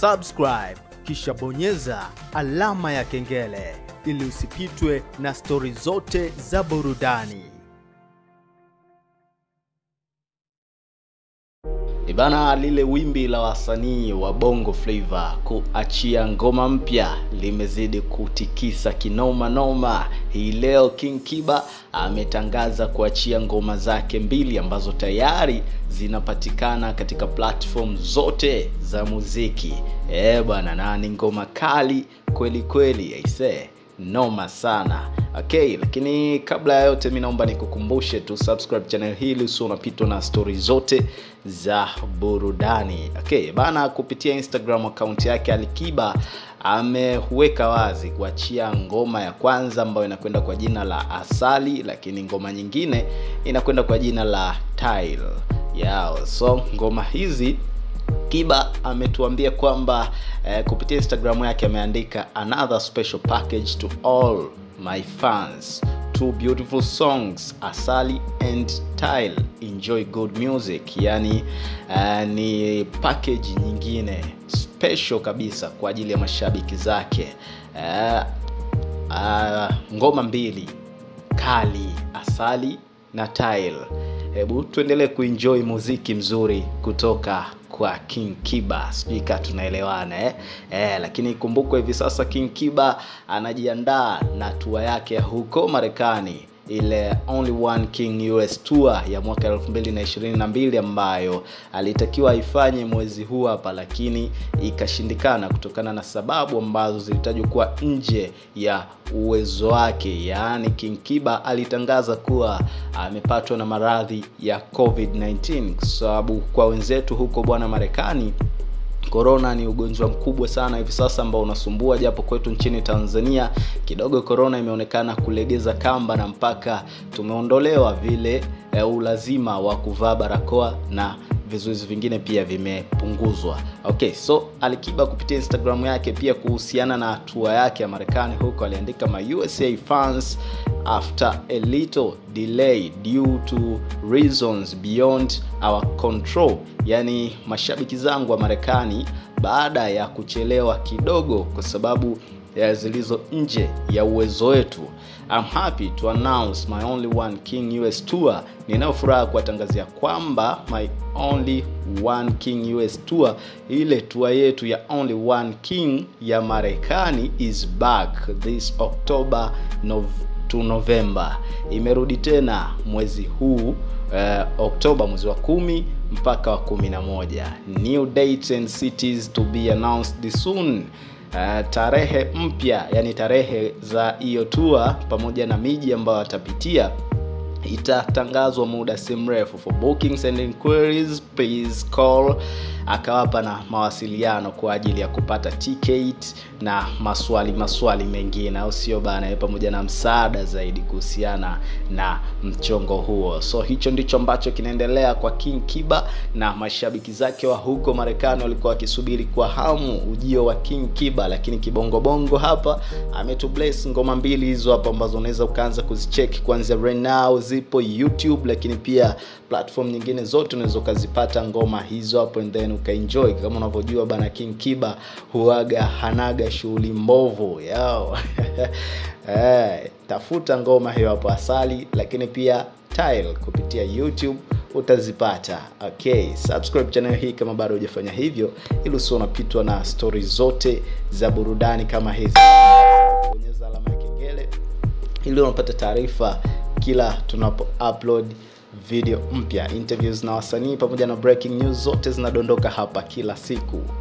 subscribe kisha bonyeza alama ya kengele ili usipitwe na stori zote za burudani. Ibana, lile wimbi la wasanii wa Bongo Flava kuachia ngoma mpya limezidi kutikisa kinoma noma. Hii leo King Kiba ametangaza kuachia ngoma zake mbili ambazo tayari zinapatikana katika platform zote za muziki. Eh bwana, na ni ngoma kali kweli kweli, aisee noma sana okay lakini kabla ya yote mi naomba nikukumbushe tu subscribe channel hili usio unapitwa na stori zote za burudani okay bana kupitia instagram akaunti yake alikiba ameweka wazi kuachia ngoma ya kwanza ambayo inakwenda kwa jina la asali lakini ngoma nyingine inakwenda kwa jina la tile yao so ngoma hizi Kiba ametuambia kwamba eh, kupitia Instagram yake ameandika another special package to all my fans two beautiful songs Asali and Tile enjoy good music yani uh, ni package nyingine special kabisa kwa ajili ya mashabiki zake uh, uh, ngoma mbili kali Asali na Tile hebu tuendelee kuenjoy muziki mzuri kutoka kwa King Kiba. Spika tunaelewana eh? Eh, lakini kumbukwe hivi sasa King Kiba anajiandaa na tua yake ya huko Marekani ile Only One King US Tour ya mwaka 2022 ambayo alitakiwa aifanye mwezi huu hapa, lakini ikashindikana kutokana na sababu ambazo zilitajwa kuwa nje ya uwezo wake. Yaani King Kiba alitangaza kuwa amepatwa na maradhi ya COVID-19 kwa sababu kwa wenzetu huko bwana Marekani Korona ni ugonjwa mkubwa sana hivi sasa ambao unasumbua, japo kwetu nchini Tanzania kidogo korona imeonekana kulegeza kamba na mpaka tumeondolewa vile e, ulazima wa kuvaa barakoa na vizuizi vingine pia vimepunguzwa. Okay, so Alikiba kupitia Instagram yake pia kuhusiana na hatua yake ya Marekani huko aliandika my USA fans after a little delay due to reasons beyond our control, yani mashabiki zangu wa Marekani baada ya kuchelewa kidogo kwa sababu ya zilizo nje ya uwezo wetu. I'm happy to announce my only one King US tour. Ninayo furaha kuwatangazia kwamba my only one King US tour, ile tour yetu ya only one King ya Marekani is back this October Nov to November. Imerudi tena mwezi huu uh, Oktoba mwezi wa kumi mpaka wa kumi na moja. New dates and cities to be announced soon. Uh, tarehe mpya yani tarehe za hiyo tour pamoja na miji ambayo atapitia itatangazwa muda si mrefu for bookings and inquiries please call akawapa na mawasiliano kwa ajili ya kupata ticket na maswali maswali mengine au sio bana pamoja na msaada zaidi kuhusiana na mchongo huo so hicho ndicho ambacho kinaendelea kwa king kiba na mashabiki zake wa huko marekani walikuwa wakisubiri kwa hamu ujio wa king kiba lakini kibongobongo hapa ametubless ngoma mbili hizo hapa ambazo unaweza ukaanza kuzicheki kuanzia right now zipo youtube lakini pia platform nyingine zote unaweza ukazipata ngoma hizo hapo and then ukaenjoy kama unavyojua bana king kiba huaga hanaga shughuli mbovu yao eh, tafuta ngoma hiyo hapo asali lakini pia tile kupitia youtube utazipata okay subscribe channel hii kama bado hujafanya hivyo ili usio unapitwa na stori zote za burudani kama hizi bonyeza alama ya kengele ili unapata taarifa kila tunapo upload video mpya interviews na wasanii pamoja na breaking news zote zinadondoka hapa kila siku